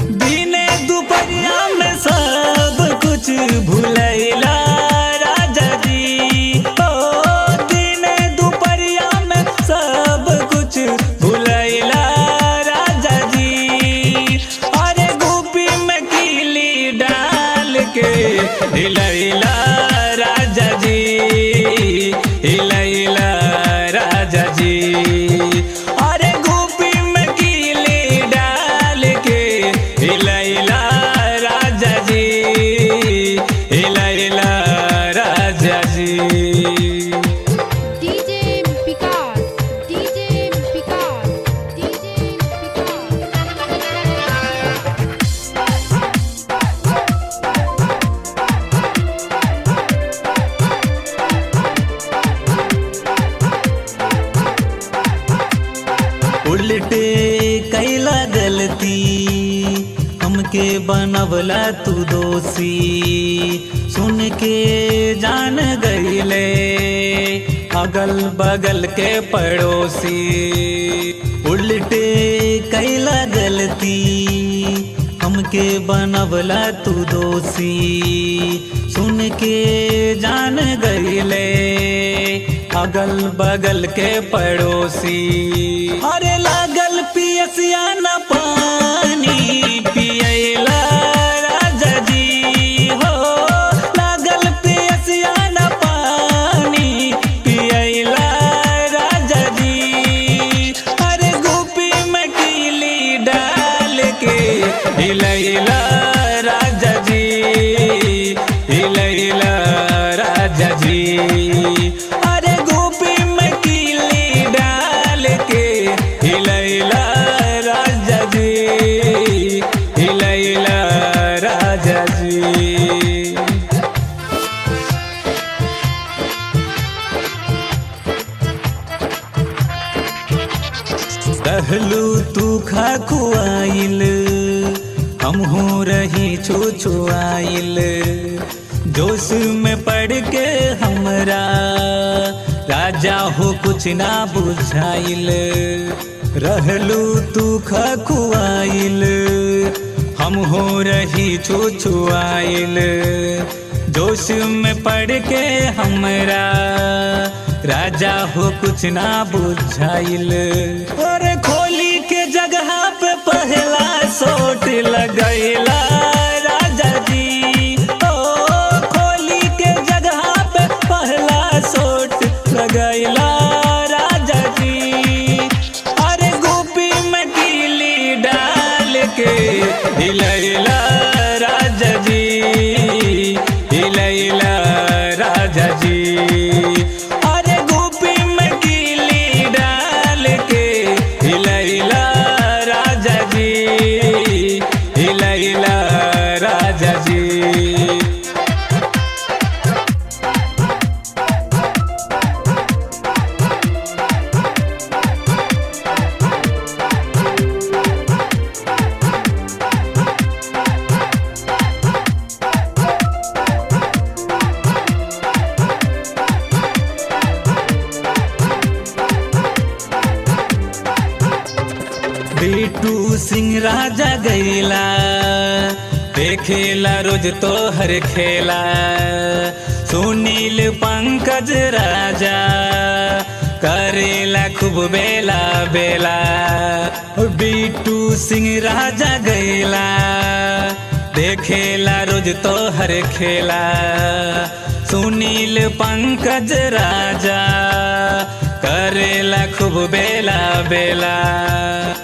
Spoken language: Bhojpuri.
दिने दुपहरिया में सब कुछ भूलैला राजा जी ओ दिने दुपहरिया में सब कुछ भूलैला राजा जी अरे गोपी में कीली डाल के हिलैला राजा जी हिलैला राजा जी अरे गोपी में कीली डाल के हिलैला राजा जी हिलैला राजा जी DJ Vikas, DJ Vikas, DJ Vikas. उल्टे कैला गलती हमके बनवला तू दोषी सुन के जान गईले अगल बगल के पड़ोसी उल्टे कैला गलती हमके बनवला तू दोषी सुन के जान गईले अगल बगल के पड़ोसी अरे लागल पियसिया न पानी पियला राजा जी हो लागल पियसिया न पानी पियला राजा जी अरे गोपी में कीली डाल के हिलैला राजा जी हिलैला राजा जी अरे गोपी में कीली डाल के हिलैला राजा जी हिलैला राजा जी कहलू तू खा खुआइल हमहू रही छू छुआइल जोश में पड़ के हमरा राजा हो कुछ ना बुझाइल रहलू तू खा खुआइल हम हो रही छू छुआइल जोश में पड़ के हमरा राजा हो कुछ ना बुझाइल अरे खोली के जगह पे पहला सोट लगैला राजा जी ओ खोली के जगह पे पहला सोट लगैला राजा जी अरे गोपी में कीली डाल के हिलैला राजा जी हिलैला राजा जी अरे गोपी में कीली डाल के हिलैला राजा जी हिलैला राजा जी बेटू सिंह राजा गैला देखेला रोज तो हर खेला सुनील पंकज राजा करेला खूब बेला बेला बीटू सिंह राजा गैला देखेला रोज तो हर खेला सुनील पंकज राजा करेला खूब बेला बेला